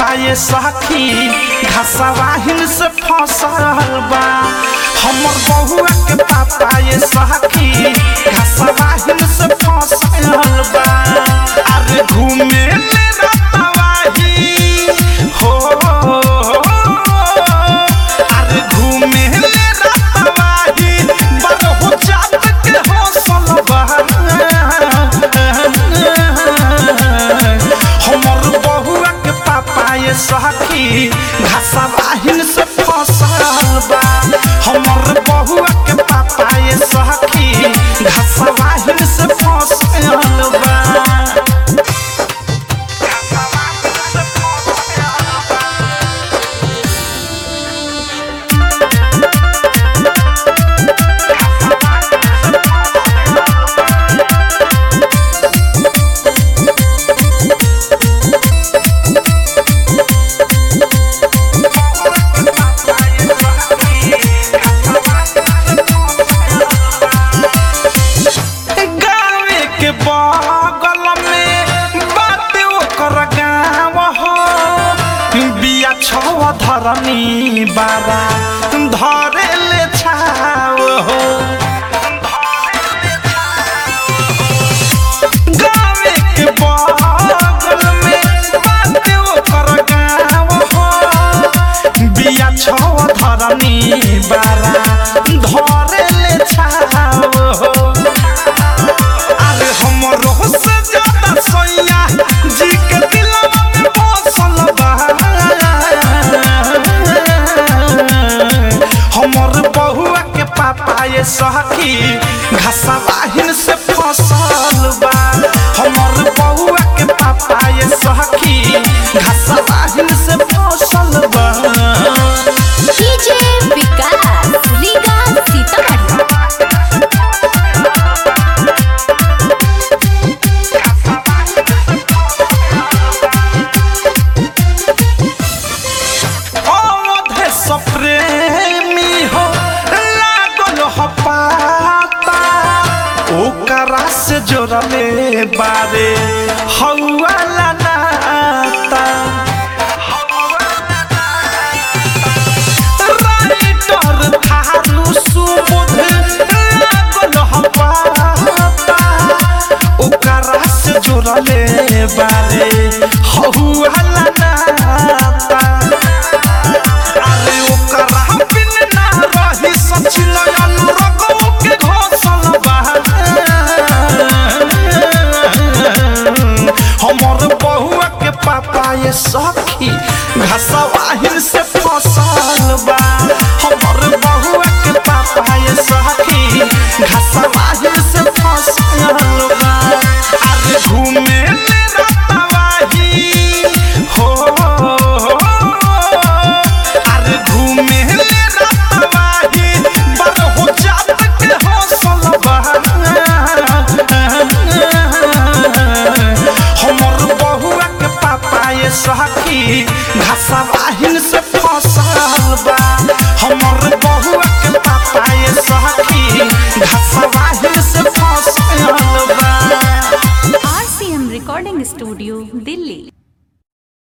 पापा ये सखी घसवाहिन से फसल बा हमर बहुआ के पापा ये सखी घसवाहिन से फसल बा अरे घूमे ले रतवाही हो अरे घूमे ले रतवाही बरहु जात के हौसल बा हमर बहुआ के पापा ये सखी घासा बाहिन से फसल बा हमर बहुआ के पापा ये सखी घासा बाहिन से फसल बा गावे के बगल में बाटे ओकर गाँव हो बिया छव धरनी बाबा धरे ले छाव हो गावे के बगल में बाटे ओकर गाँव हो बिया छव धरनी बाबा धरे ले छाव हो अरे हमरो से ज्यादा सोया जी के दिलवा में बसल बा हमर बहुआ के पापा ये सखी घासा बाहिन से फसल बा हमर बहुआ के पापा ये सखी घासा बाहिन से फसल बा डीजे विकास रीगा सीतामढ़ी अवधे सप्रेमी हो लागल हो पाता ओकरा से जोड़ले बारे हौवाला नाता राइटर थारू सुबुध लागल हो पाता ओकरा से जोड़ले बारे हौवाला नाता अरे ओकरा बिन ना रही सचिन अनुरगो के घोसल बा हमर बहुआ के पापा ये सखी घसवाहिन से फसल बा हमर बहुआ के पापा ये सखी घसवाहिन से फसल बा अरे घूमे ले रतवाही हो अरे घूमे ले रतवाही बरहु जात के हौसल बा हमर बहुआ के पापा ये सखी घासा बाहिन से फसल बा हमर बहुआ के पापा ये सखी घासा बाहिन से फसल बा आरसीएम रिकॉर्डिंग स्टूडियो दिल्ली